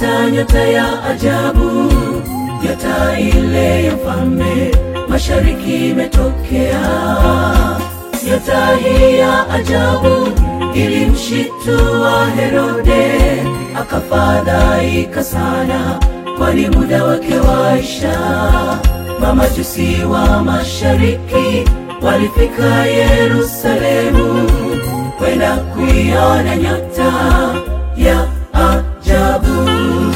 nyota, nyota ya ajabu, nyota ile ya mfalme mashariki imetokea. Nyota hii ya ajabu ilimshitua Herode, akafadhaika sana, kwani muda wake waisha. Mamajusi wa mashariki walifika Yerusalemu kwenda kuiona nyota ya ajabu.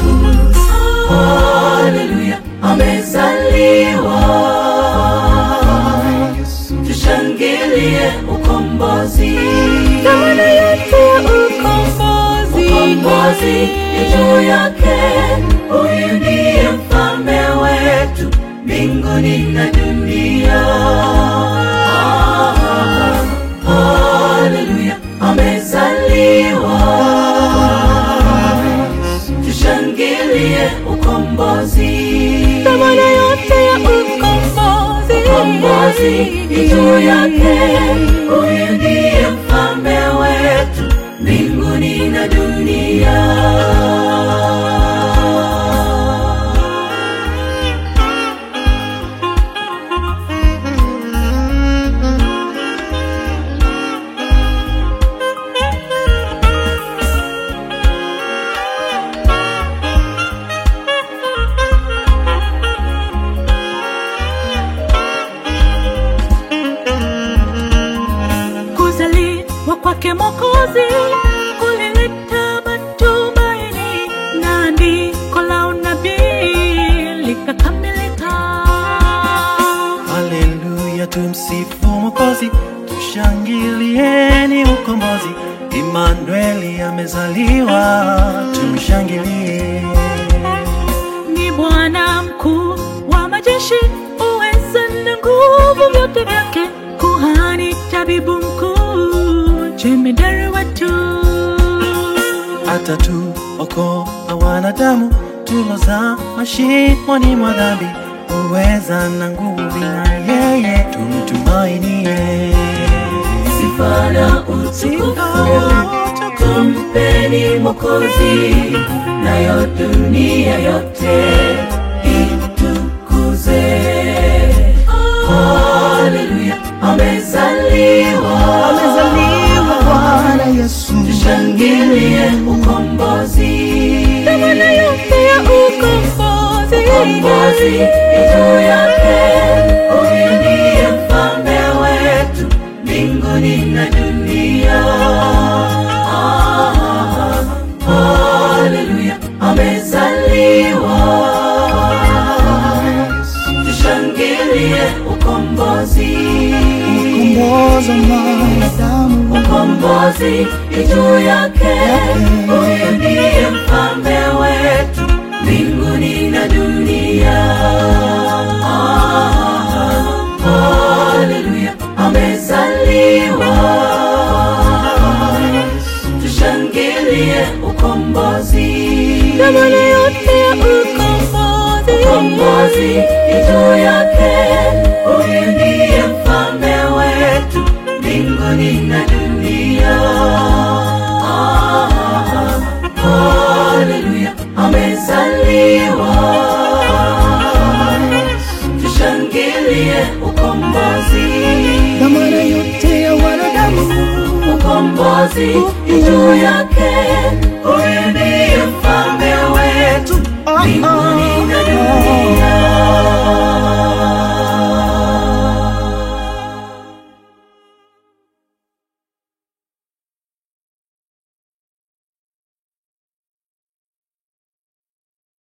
Haleluya, amezaliwa, tushangilie ukombozi. Dhamana yote ya ukombozi. Ukombozi ni juu yake, huyu ndiye mfalme wetu mbinguni na dunia. Haleluya, amezaliwa, tushangilie ukombozi. Dhamana yote ya ukombozi. Ukombozi ni juu yake, huyu ndiye mfalme wetu mbinguni na dunia. Kuzaliwa kwake Mwokozi kulileta matumaini, na andiko la unabii likakamilika. Haleluya, tumsifu Mwokozi, tushangilieni ukombozi. Imanueli amezaliwa, tumshangilie. Ni Bwana mkuu wa majeshi, uweza na nguvu vyote vyake, kuhani, tabibu mkuu, jemedari wetu. atatuokoa wanadamu tuloza mashimoni mwa dhambi, uweza na nguvu na yeye tumtumainie. Sifa na utukufu tumpeni Mwokozi, nayo dunia yote itukuze. Haleluya, amezaliwa, Bwana Yesu, tushangilie ukombozi. Dhamana yote ya ukombozi. Ukombozi ni juu yake, huyu ndiye mfalme wetu mbinguni na dunia. Ah, Haleluya, amezaliwa, tushangilie ukombozi. komboza mwanadamu Ukombozi ni juu yake, huyu ndiye mfalme wetu mbinguni na dunia. Ah, Haleluya, amezaliwa, tushangilie ukombozi. Dhamana yote ya ukombozi. Ukombozi ni juu yake, huyu ndiye mfalme wetu mbinguni na dunia. Ah, Haleluya, amezaliwa, tushangilie ukombozi. dhamana yote ya wanadamu Ukombozi ni juu yake, huyu